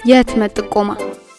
የህትመት ጥቆማ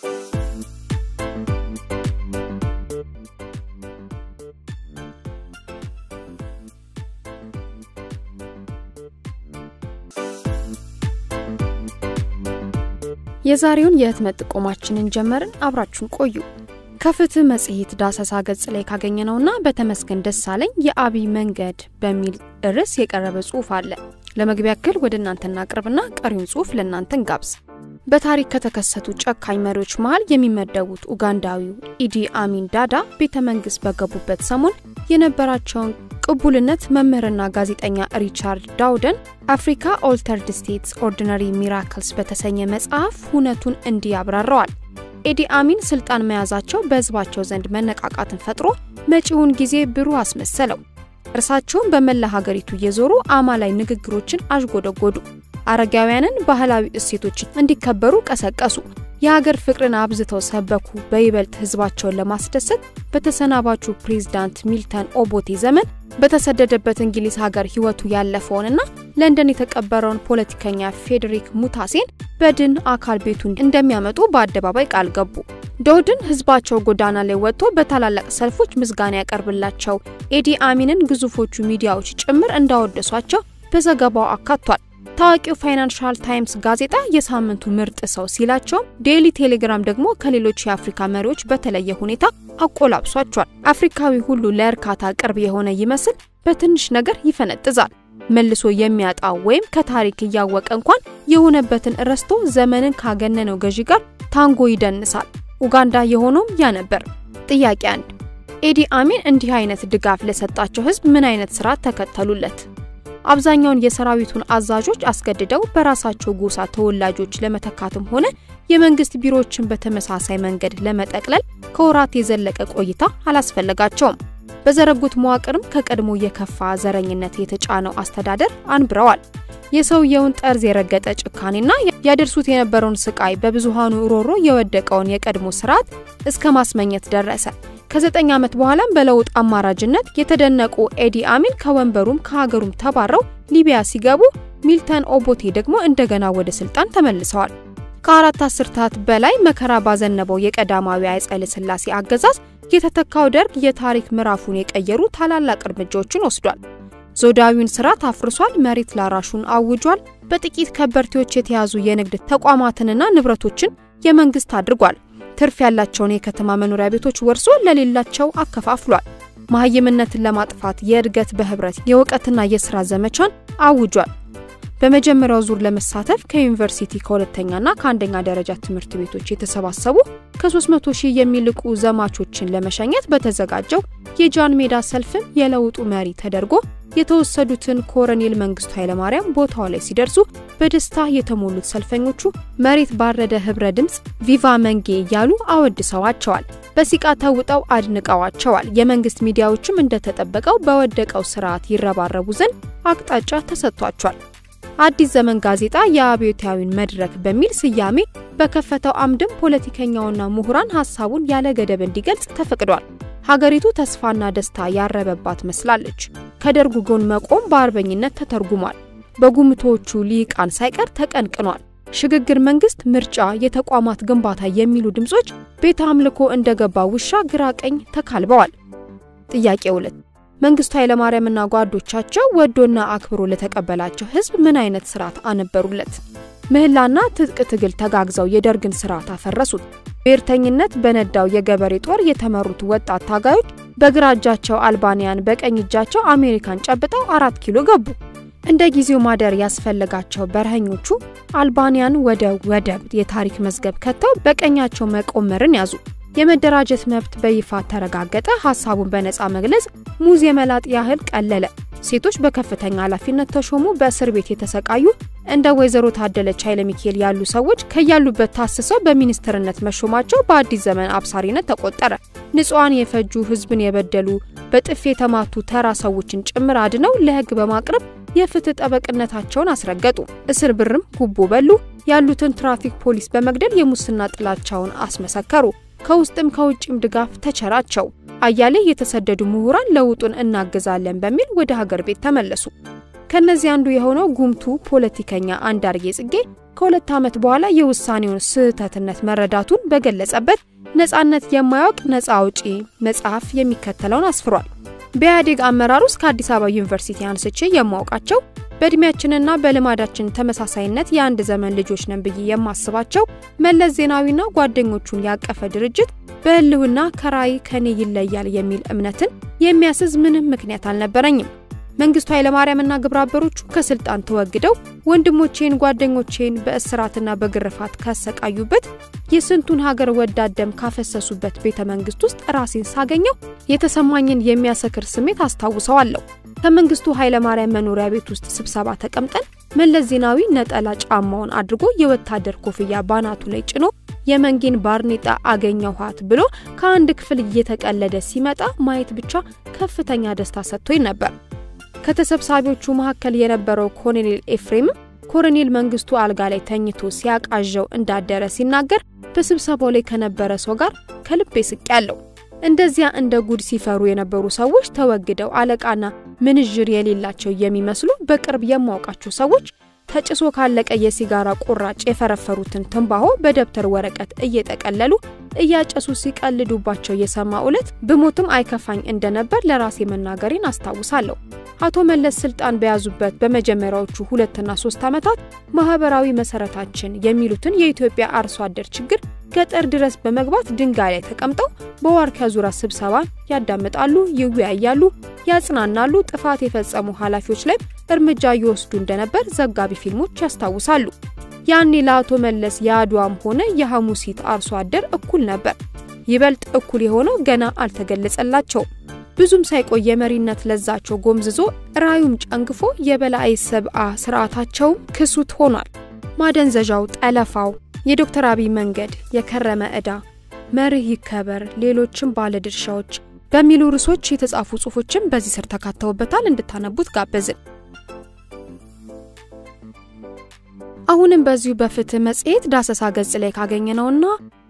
የዛሬውን የህትመት ጥቆማችንን ጀመርን። አብራችሁን ቆዩ። ከፍትህ መጽሔት ዳሰሳ ገጽ ላይ ካገኘነውና በተመስገን ደሳለኝ የአብይ መንገድ በሚል ርዕስ የቀረበ ጽሑፍ አለ። ለመግቢያ ያክል ወደ እናንተ እናቅርብና ቀሪውን ጽሑፍ ለእናንተ እንጋብዝ። በታሪክ ከተከሰቱ ጨካኝ መሪዎች መሃል የሚመደቡት ኡጋንዳዊው ኢዲ አሚን ዳዳ ቤተ መንግስት በገቡበት ሰሞን የነበራቸውን ቅቡልነት መምህርና ጋዜጠኛ ሪቻርድ ዳውደን አፍሪካ ኦልተርድ ስቴትስ ኦርዲነሪ ሚራክልስ በተሰኘ መጽሐፍ ሁነቱን እንዲህ ያብራረዋል። ኤዲ አሚን ስልጣን መያዛቸው በህዝባቸው ዘንድ መነቃቃትን ፈጥሮ መጪውን ጊዜ ብሩህ አስመሰለው። እርሳቸውን በመላ ሀገሪቱ እየዞሩ አማላይ ንግግሮችን አዥጎደጎዱ። አረጋውያንን ባህላዊ እሴቶችን እንዲከበሩ ቀሰቀሱ። የሀገር ፍቅርን አብዝተው ሰበኩ። በይበልጥ ህዝባቸውን ለማስደሰት በተሰናባቹ ፕሬዝዳንት ሚልተን ኦቦቴ ዘመን በተሰደደበት እንግሊዝ ሀገር ህይወቱ ያለፈውንና ለንደን የተቀበረውን ፖለቲከኛ ፌዴሪክ ሙታሴን በድን አካል ቤቱን እንደሚያመጡ በአደባባይ ቃል ገቡ። ዶድን ህዝባቸው ጎዳና ላይ ወጥቶ በታላላቅ ሰልፎች ምስጋና ያቀርብላቸው፣ ኤዲ አሚንን ግዙፎቹ ሚዲያዎች ጭምር እንዳወደሷቸው በዘገባው አካቷል። ታዋቂው ፋይናንሻል ታይምስ ጋዜጣ የሳምንቱ ምርጥ ሰው ሲላቸውም ዴይሊ ቴሌግራም ደግሞ ከሌሎች የአፍሪካ መሪዎች በተለየ ሁኔታ አቆላብሷቸዋል። አፍሪካዊ ሁሉ ለእርካታ ቅርብ የሆነ ይመስል በትንሽ ነገር ይፈነጥዛል። መልሶ የሚያጣ ወይም ከታሪክ እያወቀ እንኳን የሆነበትን ረስቶ ዘመንን ካገነነው ገዢ ጋር ታንጎ ይደንሳል። ኡጋንዳ የሆነውም ያ ነበር። ጥያቄ አንድ ኤዲ አሚን እንዲህ አይነት ድጋፍ ለሰጣቸው ህዝብ ምን አይነት ስርዓት ተከተሉለት? አብዛኛውን የሰራዊቱን አዛዦች አስገድደው በራሳቸው ጎሳ ተወላጆች ለመተካትም ሆነ የመንግስት ቢሮዎችን በተመሳሳይ መንገድ ለመጠቅለል ከወራት የዘለቀ ቆይታ አላስፈለጋቸውም። በዘረጉት መዋቅርም ከቀድሞ የከፋ ዘረኝነት የተጫነው አስተዳደር አንብረዋል። የሰውየውን ጠርዝ የረገጠ ጭካኔና ያደርሱት የነበረውን ስቃይ በብዙሃኑ ሮሮ የወደቀውን የቀድሞ ስርዓት እስከ ማስመኘት ደረሰ። ከዘጠኝ ዓመት በኋላም በለውጥ አማራጅነት የተደነቁ ኤዲ አሚን ከወንበሩም ከሀገሩም ተባረው ሊቢያ ሲገቡ ሚልተን ኦቦቴ ደግሞ እንደገና ወደ ስልጣን ተመልሰዋል። ከአራት አስርታት በላይ መከራ ባዘነበው የቀዳማዊ ኃይለ ሥላሴ አገዛዝ የተተካው ደርግ የታሪክ ምዕራፉን የቀየሩ ታላላቅ እርምጃዎችን ወስዷል። ዞዳዊውን ስርዓት አፍርሷል። መሬት ላራሹን አውጇል። በጥቂት ከበርቴዎች የተያዙ የንግድ ተቋማትንና ንብረቶችን የመንግስት አድርጓል። ትርፍ ያላቸውን የከተማ መኖሪያ ቤቶች ወርሶ ለሌላቸው አከፋፍሏል። መሀይምነትን ለማጥፋት የእድገት በህብረት የእውቀትና የስራ ዘመቻን አውጇል። በመጀመሪያው ዙር ለመሳተፍ ከዩኒቨርሲቲ ከሁለተኛና ከአንደኛ ደረጃ ትምህርት ቤቶች የተሰባሰቡ ከ300 ሺህ የሚልቁ ዘማቾችን ለመሸኘት በተዘጋጀው የጃን ሜዳ ሰልፍም የለውጡ መሪ ተደርጎ የተወሰዱትን ኮሎኔል መንግስቱ ኃይለማርያም ቦታው ላይ ሲደርሱ በደስታ የተሞሉት ሰልፈኞቹ መሬት ባረደ ህብረ ድምፅ ቪቫ መንጌ እያሉ አወድሰዋቸዋል። በሲቃ ተውጠው አድንቀዋቸዋል። የመንግስት ሚዲያዎችም እንደተጠበቀው በወደቀው ስርዓት ይረባረቡ ዘንድ አቅጣጫ ተሰጥቷቸዋል። አዲስ ዘመን ጋዜጣ የአብዮታዊን መድረክ በሚል ስያሜ በከፈተው አምድም ፖለቲከኛውና ምሁራን ሀሳቡን ያለ ገደብ እንዲገልጽ ተፈቅዷል። ሀገሪቱ ተስፋና ደስታ ያረበባት መስላለች። ከደርጉ ጎን መቆም በአርበኝነት ተተርጉሟል። በጉምቶቹ ሊቃን ሳይቀር ተቀንቅኗል። ሽግግር መንግስት፣ ምርጫ፣ የተቋማት ግንባታ የሚሉ ድምጾች ቤተ አምልኮ እንደገባ ውሻ ግራ ቀኝ ተካልበዋል። ጥያቄ ሁለት መንግስቱ ኃይለማርያምና ጓዶቻቸው ወዶና አክብሮ ለተቀበላቸው ህዝብ ምን አይነት ስርዓት አነበሩለት? ምህላና ትጥቅ ትግል ተጋግዘው የደርግን ስርዓት አፈረሱት። ብሔርተኝነት በነዳው የገበሬ ጦር የተመሩት ወጣት ታጋዮች በግራ እጃቸው አልባንያን በቀኝ እጃቸው አሜሪካን ጨብጠው አራት ኪሎ ገቡ። እንደ ጊዜው ማደር ያስፈለጋቸው በረሃኞቹ አልባንያን ወደ ወደብ የታሪክ መዝገብ ከተው በቀኛቸው መቆመርን ያዙ። የመደራጀት መብት በይፋ ተረጋገጠ። ሀሳቡን በነፃ መግለጽ ሙዝ የመላጥ ያህል ቀለለ። ሴቶች በከፍተኛ ኃላፊነት ተሾሙ። በእስር ቤት የተሰቃዩ እንደ ወይዘሮ ታደለች ኃይለ ሚካኤል ያሉ ሰዎች ከያሉበት ታስሰው በሚኒስትርነት መሾማቸው በአዲስ ዘመን አብሳሪነት ተቆጠረ። ንጹሐን የፈጁ ህዝብን የበደሉ በጥፊ የተማቱ ተራ ሰዎችን ጭምር አድነው ለህግ በማቅረብ የፍትህ ጠበቅነታቸውን አስረገጡ። እስር ብርም ጉቦ በሉ። ያሉትን ትራፊክ ፖሊስ በመግደል የሙስና ጥላቻውን አስመሰከሩ። ከውስጥም ከውጭም ድጋፍ ተቸራቸው። አያሌ የተሰደዱ ምሁራን ለውጡን እናግዛለን በሚል ወደ ሀገር ቤት ተመለሱ። ከነዚህ አንዱ የሆነው ጉምቱ ፖለቲከኛ አንዳርጌ ጽጌ ከሁለት ዓመት በኋላ የውሳኔውን ስህተትነት መረዳቱን በገለጸበት ነጻነት የማያውቅ ነጻ አውጪ መጽሐፍ የሚከተለውን አስፍሯል። በኢህአዴግ አመራር ውስጥ ከአዲስ አበባ ዩኒቨርሲቲ አንስቼ የማውቃቸው በእድሜያችንና በልማዳችን ተመሳሳይነት የአንድ ዘመን ልጆች ነን ብዬ የማስባቸው መለስ ዜናዊና ጓደኞቹን ያቀፈ ድርጅት በህልውና ከራዕይ ከኔ ይለያል የሚል እምነትን የሚያስዝ ምንም ምክንያት አልነበረኝም። መንግስቱ ኃይለማርያምና ግብረአበሮቹ ከስልጣን ተወግደው ወንድሞቼን ጓደኞቼን በእስራትና በግርፋት ካሰቃዩበት የስንቱን ሀገር ወዳድ ደም ካፈሰሱበት ቤተ መንግስት ውስጥ ራሴን ሳገኘው የተሰማኝን የሚያሰክር ስሜት አስታውሰዋለሁ። ከመንግስቱ ኃይለማርያም መኖሪያ ቤት ውስጥ ስብሰባ ተቀምጠን መለስ ዜናዊ ነጠላ ጫማውን አድርጎ የወታደር ኮፍያ ባናቱ ላይ ጭኖ የመንጌን ባርኔጣ አገኘኋት ብሎ ከአንድ ክፍል እየተቀለደ ሲመጣ ማየት ብቻ ከፍተኛ ደስታ ሰጥቶኝ ነበር። ከተሰብሳቢዎቹ መካከል የነበረው ኮሎኔል ኤፍሬምም ኮሎኔል መንግስቱ አልጋ ላይ ተኝቶ ሲያቃዣው እንዳደረ ሲናገር በስብሰባው ላይ ከነበረ ሰው ጋር ከልቤ ስቄያለሁ። እንደዚያ እንደ ጉድ ሲፈሩ የነበሩ ሰዎች ተወግደው አለቃና ምንዥር የሌላቸው የሚመስሉ በቅርብ የማውቃቸው ሰዎች ተጭሶ ካለቀ የሲጋራ ቁራጭ የፈረፈሩትን ትንባሆ በደብተር ወረቀት እየጠቀለሉ እያጨሱ ሲቀልዱባቸው የሰማ ዕለት ብሞትም አይከፋኝ እንደነበር ለራሴ መናገሬን አስታውሳለሁ። አቶ መለስ ስልጣን በያዙበት በመጀመሪያዎቹ ሁለትና ሶስት ዓመታት ማህበራዊ መሰረታችን የሚሉትን የኢትዮጵያ አርሶ አደር ችግር ገጠር ድረስ በመግባት ድንጋይ ላይ ተቀምጠው በዋርካ ዙሪያ ስብሰባን ያዳምጣሉ፣ ይወያያሉ፣ ያጽናናሉ። ጥፋት የፈጸሙ ኃላፊዎች ላይ እርምጃ ይወስዱ እንደነበር ዘጋቢ ፊልሞች ያስታውሳሉ። ያኔ ለአቶ መለስ የአድዋም ሆነ የሐሙሲት አርሶ አደር እኩል ነበር። ይበልጥ እኩል የሆነው ገና አልተገለጸላቸውም። ብዙም ሳይቆይ የመሪነት ለዛቸው ጎምዝዞ ራዩም ጨንግፎ የበላይ ሰብአ ስርዓታቸውም ክሱት ሆኗል። ማደንዘዣው፣ ጠለፋው፣ የዶክተር አብይ መንገድ፣ የከረመ ዕዳ፣ መርህ ይከበር፣ ሌሎችም ባለድርሻዎች በሚሉ ርዕሶች የተጻፉ ጽሑፎችም በዚህ ስር ተካተውበታል። እንድታነቡት ጋበዝን። አሁንም በዚሁ በፍትህ መጽሔት ዳሰሳ ገጽ ላይ ካገኘነውና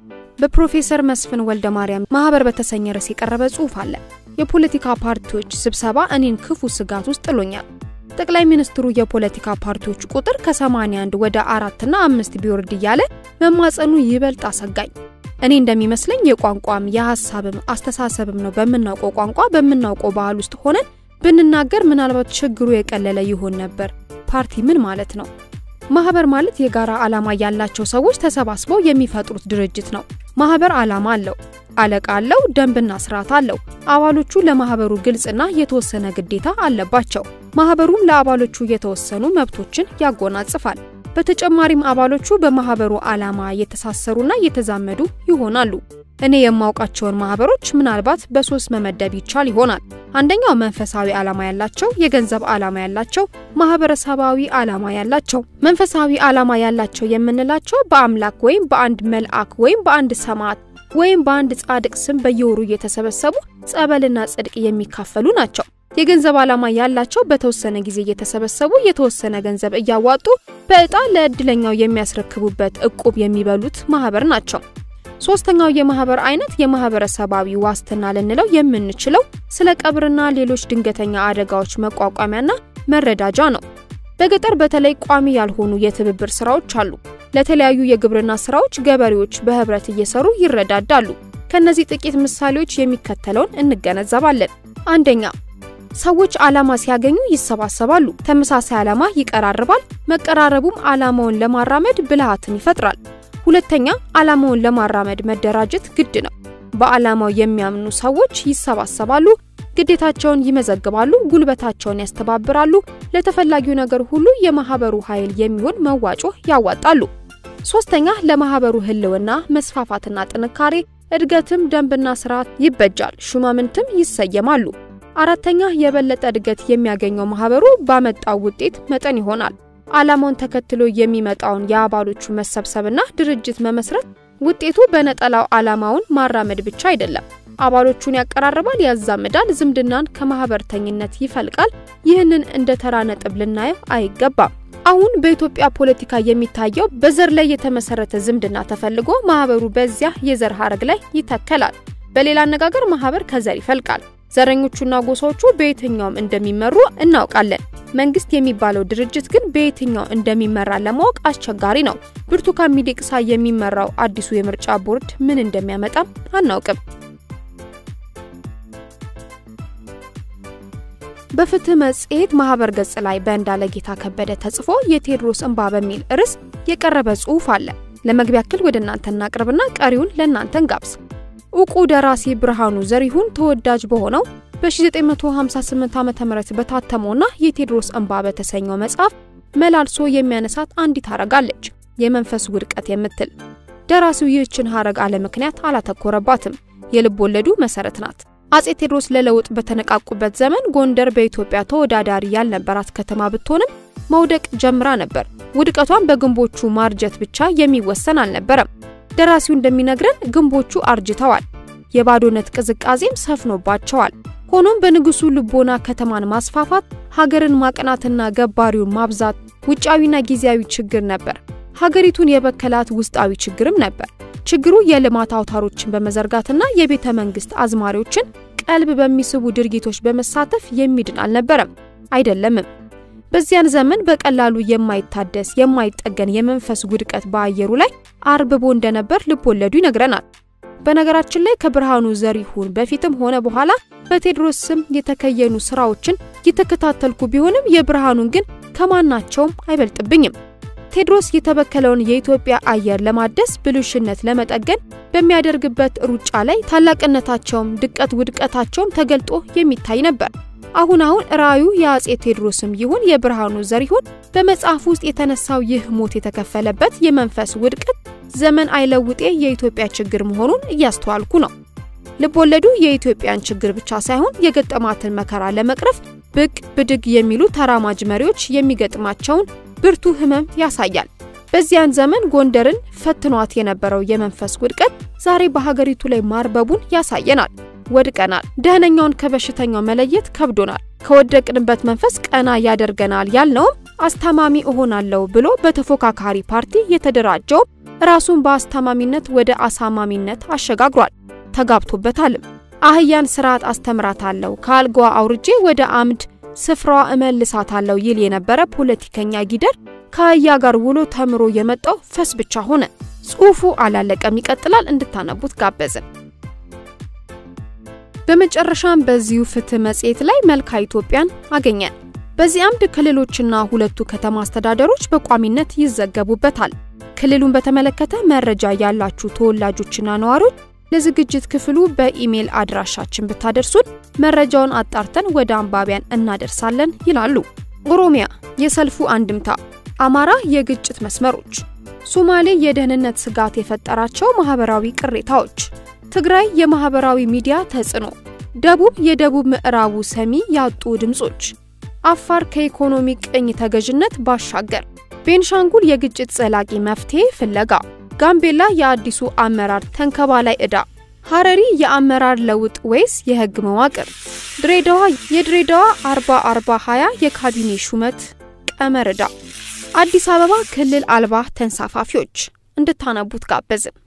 በፕሮፌሰር መስፍን ወልደ ማርያም ማህበር በተሰኘ ርዕስ የቀረበ ጽሑፍ አለ። የፖለቲካ ፓርቲዎች ስብሰባ እኔን ክፉ ስጋት ውስጥ ጥሎኛል። ጠቅላይ ሚኒስትሩ የፖለቲካ ፓርቲዎች ቁጥር ከ81 ወደ አራትና አምስት ቢወርድ እያለ መማጸኑ ይበልጥ አሰጋኝ። እኔ እንደሚመስለኝ የቋንቋም የሀሳብም አስተሳሰብም ነው። በምናውቀው ቋንቋ በምናውቀው ባህል ውስጥ ሆነን ብንናገር ምናልባት ችግሩ የቀለለ ይሆን ነበር። ፓርቲ ምን ማለት ነው? ማህበር ማለት የጋራ ዓላማ ያላቸው ሰዎች ተሰባስበው የሚፈጥሩት ድርጅት ነው። ማህበር ዓላማ አለው፣ አለቃ አለው፣ ደንብና ስርዓት አለው። አባሎቹ ለማህበሩ ግልጽና የተወሰነ ግዴታ አለባቸው። ማህበሩም ለአባሎቹ የተወሰኑ መብቶችን ያጎናጽፋል። በተጨማሪም አባሎቹ በማህበሩ ዓላማ የተሳሰሩና የተዛመዱ ይሆናሉ። እኔ የማውቃቸውን ማህበሮች ምናልባት በሶስት መመደብ ይቻል ይሆናል። አንደኛው መንፈሳዊ ዓላማ ያላቸው፣ የገንዘብ ዓላማ ያላቸው፣ ማህበረሰባዊ ዓላማ ያላቸው። መንፈሳዊ ዓላማ ያላቸው የምንላቸው በአምላክ ወይም በአንድ መልአክ ወይም በአንድ ሰማዕት ወይም በአንድ ጻድቅ ስም በየወሩ እየተሰበሰቡ ጸበልና ጽድቅ የሚካፈሉ ናቸው። የገንዘብ ዓላማ ያላቸው በተወሰነ ጊዜ እየተሰበሰቡ የተወሰነ ገንዘብ እያዋጡ በዕጣ ለእድለኛው የሚያስረክቡበት እቁብ የሚበሉት ማህበር ናቸው። ሶስተኛው የማህበር አይነት የማህበረሰባዊ ዋስትና ልንለው የምንችለው ስለ ቀብርና ሌሎች ድንገተኛ አደጋዎች መቋቋሚያና መረዳጃ ነው። በገጠር በተለይ ቋሚ ያልሆኑ የትብብር ስራዎች አሉ። ለተለያዩ የግብርና ስራዎች ገበሬዎች በህብረት እየሰሩ ይረዳዳሉ። ከነዚህ ጥቂት ምሳሌዎች የሚከተለውን እንገነዘባለን። አንደኛ ሰዎች ዓላማ ሲያገኙ ይሰባሰባሉ። ተመሳሳይ ዓላማ ይቀራርባል። መቀራረቡም ዓላማውን ለማራመድ ብልሃትን ይፈጥራል። ሁለተኛ ዓላማውን ለማራመድ መደራጀት ግድ ነው። በዓላማው የሚያምኑ ሰዎች ይሰባሰባሉ፣ ግዴታቸውን ይመዘግባሉ፣ ጉልበታቸውን ያስተባብራሉ። ለተፈላጊው ነገር ሁሉ የማህበሩ ኃይል የሚሆን መዋጮ ያዋጣሉ። ሶስተኛ ለማህበሩ ህልውና መስፋፋትና ጥንካሬ እድገትም ደንብና ስርዓት ይበጃል፣ ሹማምንትም ይሰየማሉ። አራተኛ የበለጠ እድገት የሚያገኘው ማህበሩ ባመጣው ውጤት መጠን ይሆናል። ዓላማውን ተከትሎ የሚመጣውን የአባሎቹ መሰብሰብና ድርጅት መመስረት ውጤቱ በነጠላው ዓላማውን ማራመድ ብቻ አይደለም። አባሎቹን ያቀራርባል፣ ያዛምዳል፣ ዝምድናን ከማህበርተኝነት ይፈልቃል። ይህንን እንደ ተራ ነጥብ ልናየው አይገባም። አሁን በኢትዮጵያ ፖለቲካ የሚታየው በዘር ላይ የተመሰረተ ዝምድና ተፈልጎ ማህበሩ በዚያ የዘር ሀረግ ላይ ይተከላል። በሌላ አነጋገር ማህበር ከዘር ይፈልቃል። ዘረኞቹና ጎሳዎቹ በየትኛውም እንደሚመሩ እናውቃለን። መንግስት የሚባለው ድርጅት ግን በየትኛው እንደሚመራ ለማወቅ አስቸጋሪ ነው። ብርቱካን ሚደቅሳ የሚመራው አዲሱ የምርጫ ቦርድ ምን እንደሚያመጣም አናውቅም። በፍትህ መጽሔት ማህበር ገጽ ላይ በእንዳለ ጌታ ከበደ ተጽፎ የቴዎድሮስ እንባ በሚል ርዕስ የቀረበ ጽሑፍ አለ። ለመግቢያ ያክል ወደ እናንተ እናቅርብና ቀሪውን ለእናንተ እንጋብዝ። እውቁ ደራሲ ብርሃኑ ዘሪሁን ተወዳጅ በሆነው በ1958 ዓ ም በታተመውና የቴዎድሮስ እንባ በተሰኘው መጽሐፍ መላልሶ የሚያነሳት አንዲት ሐረግ አለች፣ የመንፈስ ውድቀት የምትል። ደራሲው ይህችን ሐረግ አለ ምክንያት አላተኮረባትም። የልብ ወለዱ መሰረት ናት። አጼ ቴዎድሮስ ለለውጥ በተነቃቁበት ዘመን ጎንደር በኢትዮጵያ ተወዳዳሪ ያልነበራት ከተማ ብትሆንም መውደቅ ጀምራ ነበር። ውድቀቷን በግንቦቹ ማርጀት ብቻ የሚወሰን አልነበረም። ደራሲው እንደሚነግረን ግንቦቹ አርጅተዋል፣ የባዶነት ቅዝቃዜም ሰፍኖባቸዋል። ሆኖም በንጉሱ ልቦና ከተማን ማስፋፋት፣ ሀገርን ማቅናትና ገባሪውን ማብዛት ውጫዊና ጊዜያዊ ችግር ነበር። ሀገሪቱን የበከላት ውስጣዊ ችግርም ነበር። ችግሩ የልማት አውታሮችን በመዘርጋትና የቤተ መንግስት አዝማሪዎችን ቀልብ በሚስቡ ድርጊቶች በመሳተፍ የሚድን አልነበረም፣ አይደለምም። በዚያን ዘመን በቀላሉ የማይታደስ የማይጠገን የመንፈስ ውድቀት በአየሩ ላይ አርብቦ እንደነበር ልቦለዱ ይነግረናል። በነገራችን ላይ ከብርሃኑ ዘሪሁን በፊትም ሆነ በኋላ በቴዎድሮስ ስም የተከየኑ ስራዎችን የተከታተልኩ ቢሆንም የብርሃኑን ግን ከማናቸውም አይበልጥብኝም። ቴዎድሮስ የተበከለውን የኢትዮጵያ አየር ለማደስ ብልሽነት ለመጠገን በሚያደርግበት ሩጫ ላይ ታላቅነታቸውም ድቀት ውድቀታቸውም ተገልጦ የሚታይ ነበር። አሁን አሁን ራእዩ የአጼ ቴዎድሮስም ይሁን የብርሃኑ ዘሪሁን በመጽሐፍ ውስጥ የተነሳው ይህ ሞት የተከፈለበት የመንፈስ ውድቀት ዘመን አይለውጤ የኢትዮጵያ ችግር መሆኑን እያስተዋልኩ ነው። ልቦለዱ የኢትዮጵያን ችግር ብቻ ሳይሆን የገጠማትን መከራ ለመቅረፍ ብቅ ብድግ የሚሉ ተራማጅ መሪዎች የሚገጥማቸውን ብርቱ ህመም ያሳያል። በዚያን ዘመን ጎንደርን ፈትኗት የነበረው የመንፈስ ውድቀት ዛሬ በሀገሪቱ ላይ ማርበቡን ያሳየናል። ወድቀናል። ደህነኛውን ከበሽተኛው መለየት ከብዶናል። ከወደቅንበት መንፈስ ቀና ያደርገናል ያልነውም አስታማሚ እሆናለሁ ብሎ በተፎካካሪ ፓርቲ የተደራጀው ራሱን በአስታማሚነት ወደ አሳማሚነት አሸጋግሯል። ተጋብቶበታልም። አህያን ስርዓት አስተምራታለሁ፣ ከአልጋዋ አውርጄ ወደ አምድ ስፍራዋ እመልሳታለሁ ይል የነበረ ፖለቲከኛ ጊደር ከአህያ ጋር ውሎ ተምሮ የመጣው ፈስ ብቻ ሆነ። ጽሑፉ አላለቀም፣ ይቀጥላል። እንድታነቡት ጋበዝን። በመጨረሻም በዚሁ ፍትህ መጽሔት ላይ መልካ ኢትዮጵያን አገኘን። በዚህ አምድ ክልሎችና ሁለቱ ከተማ አስተዳደሮች በቋሚነት ይዘገቡበታል። ክልሉን በተመለከተ መረጃ ያላችሁ ተወላጆችና ነዋሪዎች ለዝግጅት ክፍሉ በኢሜል አድራሻችን ብታደርሱን መረጃውን አጣርተን ወደ አንባቢያን እናደርሳለን ይላሉ። ኦሮሚያ የሰልፉ አንድምታ፣ አማራ የግጭት መስመሮች፣ ሶማሌ የደህንነት ስጋት የፈጠራቸው ማህበራዊ ቅሬታዎች፣ ትግራይ የማህበራዊ ሚዲያ ተጽዕኖ፣ ደቡብ የደቡብ ምዕራቡ ሰሚ ያጡ ድምጾች፣ አፋር ከኢኮኖሚ ቅኝ ተገዥነት ባሻገር፣ ቤንሻንጉል የግጭት ዘላቂ መፍትሄ ፍለጋ ጋምቤላ የአዲሱ አመራር ተንከባላይ ዕዳ፣ ሐረሪ የአመራር ለውጥ ወይስ የህግ መዋቅር፣ ድሬዳዋ የድሬዳዋ 40 40 20 የካቢኔ ሹመት ቀመር ዕዳ፣ አዲስ አበባ ክልል አልባ ተንሳፋፊዎች እንድታነቡት ጋበዝን።